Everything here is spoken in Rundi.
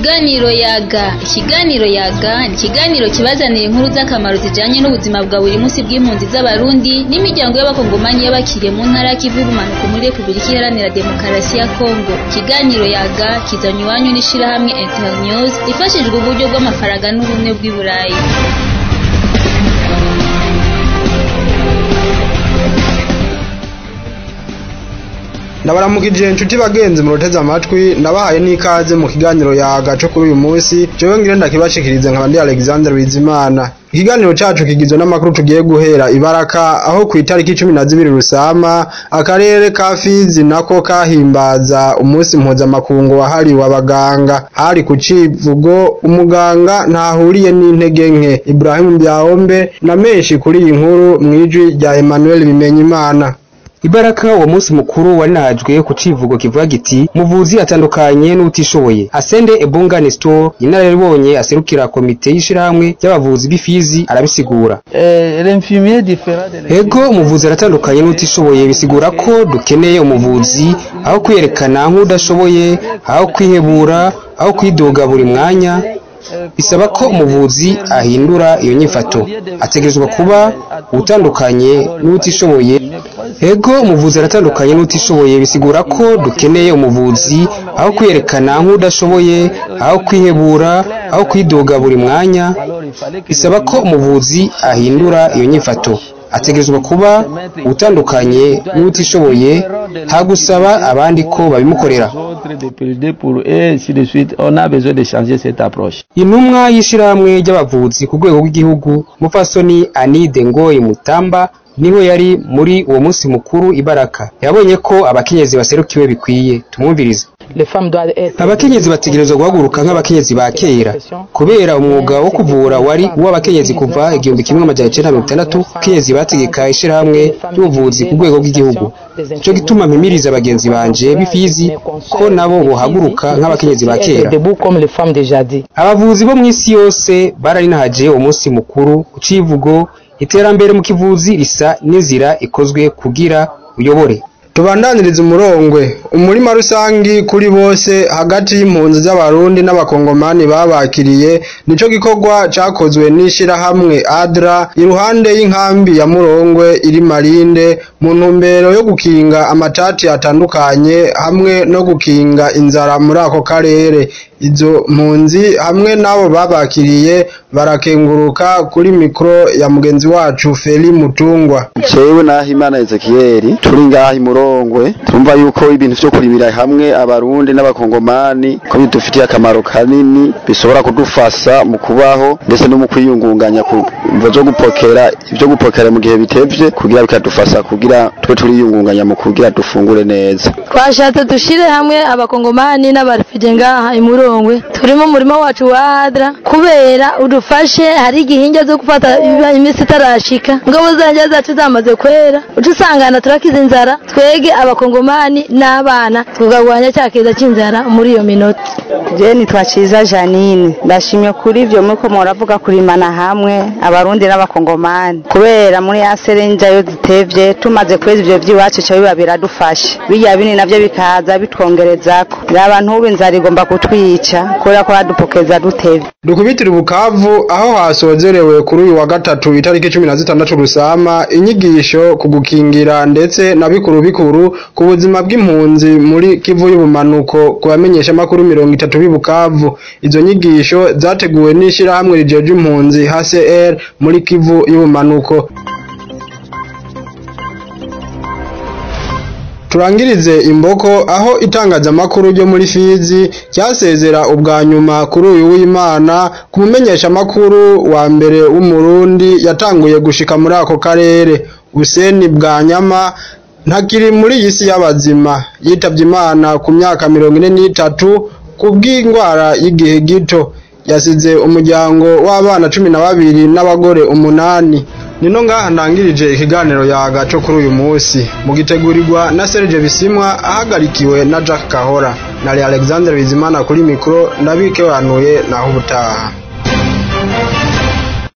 Ikiganiro yaga ikiganiro yaga ni ikiganiro kibazanira inkuru z'akamaro zijanye n'ubuzima bwa buri munsi bw'impunzi z'abarundi n'imiryango y'abakongomanyi y'abakiriye mu ntara y'ikivu y'ubumanuko muri repubulika iharanira demokarasi ya kongo ikiganiro yaga kizanywe iwanyu n'ishirahamwe internews ifashijwe uburyo bw'amafaranga n'ubumwe bw'i burayi ndabaramukije inshuti bagenzi muroteze amatwi ndabahaye n'ikaze mu kiganiro yaga co kuri uyu munsi jewe ngire ndakibashikirize nkaba ndi Alexander Bizimana ikiganiro cacu kigizwe n'amakuru tugiye guhera ibaraka aho ku itariki cumi na zibiri rusama akarere ka Fizi nako kahimbaza umunsi mpuzamakungu wahariwe abaganga hari ku civugo umuganga ntahuriye n'intege nke Ibrahim Byahombe na menshi kuri iyi nkuru mwijwi rya Emmanuel Bimenyimana Ibaraka uwo munsi mukuru warinahajwe ku civugo kivuga giti muvuzi atandukanye n'utishoboye Asende Ebunga Nestor inararibonye aserukira komite y'ishirahamwe y'abavuzi b'ifizi arabisigura Ego umuvuzi aratandukanye n'utishoboye bisigura ko dukeneye umuvuzi aho kwiyerekana nk'udashoboye aho kwihebura aho kwidoga buri mwanya bisaba ko umuvuzi ahindura iyo nyifato ategerezwa kuba utandukanye n'utishoboye ego umuvuzi aratandukanye n'utishoboye bisigura ko dukeneye umuvuzi aho kwiyerekana nk'udashoboye aho kwihebura aho kwidoga buri mwanya bisaba ko umuvuzi ahindura iyo nyifato ategerezwa kuba utandukanye n'utishoboye nta gusaba abandi ko babimukorera intumwa y'ishirahamwe ry'abavuzi ku rwego rw'igihugu mupfasoni anide ngoyi mutamba niho yari muri uwo munsi mukuru ibaraka yabonye ko abakenyezi baserukiwe bikwiye tumwumvirize abakenyezi bategerezwa guhaguruka nk'abakenyezi ba kera kubera umwuga wo kuvura wari uw'abakenyezi kuva igihumbi kimwe amajana icenda mirongo itandatu abakenyezi bategeka ishirahamwe ry'ubuvuzi ku rwego rw'igihugu nico gituma mpimiriza bagenzi banje b'ifizi ko nabo bohaguruka nk'abakenyezi ba kera abavuzi bo mw'isi yose bararinahaje uwo munsi mukuru ku civugo iterambere mu kivuzi risa n'inzira ikozwe kugira uyobore tubandaniriza umurongwe umurima rusangi kuri bose hagati y'impunzi z'abarundi n'abakongomani babakiriye nico gikorwa cakozwe n'ishirahamwe adra iruhande y'inkambi ya murongwe iri marinde mu ntumbero yo gukinga amatati atandukanye hamwe no gukinga inzara muri ako karere izo mpunzi hamwe n'abo babakiriye barakenguruka kuri mikoro ya mugenzi wacu Feli Mutungwa Cewe na Himana Ezekiel turi ngaha imurongwe turumva yuko ibintu vyo kurimira hamwe abarundi n'abakongomani ko bidufitiye akamaro kanini bishobora kudufasha mu kubaho ndetse no mu kwiyungunganya ku mvo zo gupokera ivyo gupokera mu gihe bitevye kugira bikadufasha kugira twe turiyungunganya mu kugira dufungure neza twashatse dushire hamwe abakongomani n'abarifije ngaha imurongwe turimo umurimo wacu wa adra kubera udufashe hari igihinja zo gufata iminsi itarashika ingabo zanje zacu zamaze kwera uca usangana turakiza inzara twege abakongomani n'abana tukagwanya cya kiza c'inzara muri iyo minota je nitwa Ciza Janine ndashimye kuri ivyo muko muravuga kurimana hamwe abarundi n'abakongomani kubera muri ya serenja yo zitevye tumaze kweza ivyo vy'iwacu cyo biba biradufasha bijya bini navyo bikaza bitwongerezako abantu ubu inzara igomba kutwica kubera ko badupokeza dutevye dukubitira ubukavu aho hasozerewe kuri uyu wa gatatu itariki cumi na zitandatu rusama inyigisho ku gukingira ndetse na bikuru bikuru ku buzima bw'impunzi muri kivu y'ubumanuko ku bamenyesha makuru mirongo itatu b'ibukavu izo nyigisho zateguwe n'ishirahamwe rijeje impunzi HCR muri kivu y'ubumanuko turangirize imboko aho itangazamakuru ryo muri Fizi ryasezera ubwa nyuma kuri uyu w'Imana ku mumenyesha makuru wa mbere w'umurundi yatanguye gushika muri ako karere Useni Bwanyama ntakiri muri iyi si y'abazima yitavye Imana ku myaka mirongo ine n'itatu kubw'indwara y'igihe gito yasize umuryango w'abana cumi na babiri n'abagore umunani nino ngaha ndangirije ikiganiro yaga cyo kuri uyu munsi mugitegurirwa na Serge Bisimwa ahagarikiwe na Jack Kahora na Alexander Bizimana kuri mikro ndabike wanuye naho ubutaha